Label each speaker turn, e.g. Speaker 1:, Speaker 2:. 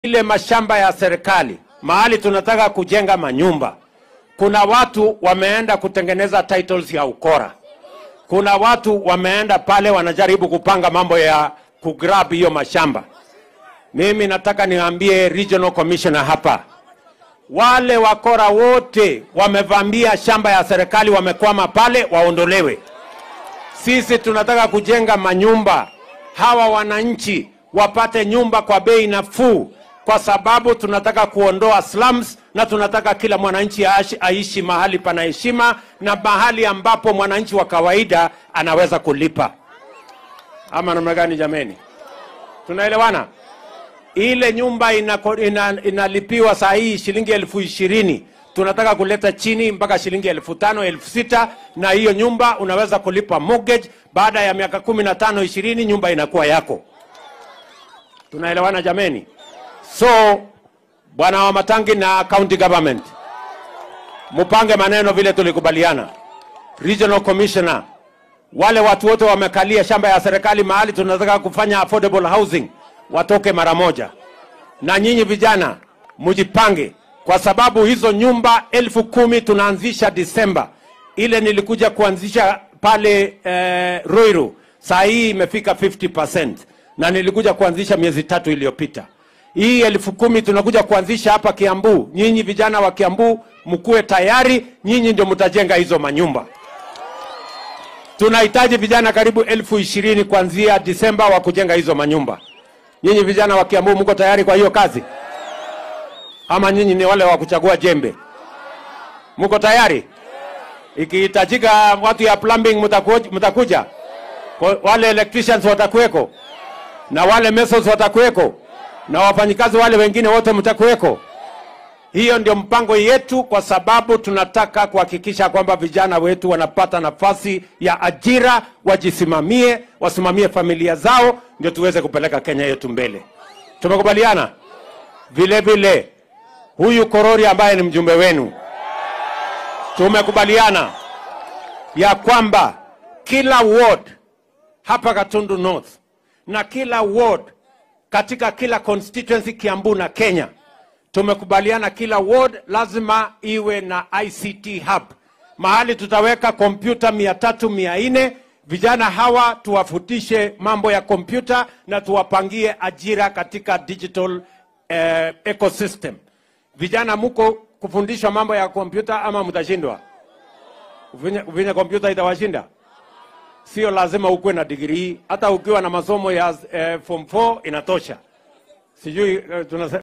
Speaker 1: ile mashamba ya serikali mahali tunataka kujenga manyumba, kuna watu wameenda kutengeneza titles ya ukora. Kuna watu wameenda pale wanajaribu kupanga mambo ya kugrab hiyo mashamba. Mimi nataka niwaambie regional commissioner hapa, wale wakora wote wamevamia shamba ya serikali, wamekwama pale, waondolewe. Sisi tunataka kujenga manyumba, hawa wananchi wapate nyumba kwa bei nafuu, kwa sababu tunataka kuondoa slums na tunataka kila mwananchi aishi, aishi mahali pana heshima na mahali ambapo mwananchi wa kawaida anaweza kulipa. Ama namna gani jameni? Tunaelewana? Ile nyumba inako- ina, inalipiwa saa hii shilingi elfu ishirini tunataka kuleta chini mpaka shilingi elfu tano elfu sita na hiyo nyumba unaweza kulipa mortgage. Baada ya miaka kumi na tano ishirini nyumba inakuwa yako. Tunaelewana jameni? So bwana wa Matangi na county government, mupange maneno vile tulikubaliana. Regional commissioner, wale watu wote wamekalia shamba ya serikali mahali tunataka kufanya affordable housing watoke mara moja, na nyinyi vijana mujipange, kwa sababu hizo nyumba elfu kumi tunaanzisha Disemba. Ile nilikuja kuanzisha pale eh, Ruiru, saa hii imefika 50% na nilikuja kuanzisha miezi tatu iliyopita. Hii elfu kumi tunakuja kuanzisha hapa Kiambu. Nyinyi vijana wa Kiambu mkuwe tayari, nyinyi ndio mtajenga hizo manyumba. Tunahitaji vijana karibu elfu ishirini kuanzia Disemba wa kujenga hizo manyumba. Nyinyi vijana wa Kiambu mko tayari kwa hiyo kazi, ama nyinyi ni wale wa kuchagua jembe? Mko tayari? Ikihitajika watu ya plumbing mtaku- mtakuja, Kwa- wale electricians watakuweko, na wale masons watakuweko, na wafanyikazi wale wengine wote mtakuweko. Hiyo ndio mpango yetu, kwa sababu tunataka kuhakikisha kwamba vijana wetu wanapata nafasi ya ajira, wajisimamie, wasimamie familia zao, ndio tuweze kupeleka Kenya yetu mbele. Tumekubaliana vile vile, huyu Korori ambaye ni mjumbe wenu, tumekubaliana ya kwamba kila ward hapa Gatundu North na kila ward katika kila constituency Kiambu na Kenya tumekubaliana kila ward lazima iwe na ICT hub, mahali tutaweka kompyuta mia tatu mia nne vijana hawa tuwafutishe mambo ya kompyuta na tuwapangie ajira katika digital eh, ecosystem. Vijana muko kufundishwa mambo ya kompyuta ama mtashindwa? Uvinye, uvinye kompyuta itawashinda? Sio lazima ukuwe na digrii, hata ukiwa na masomo ya eh, form 4 inatosha. Sijui eh, tunase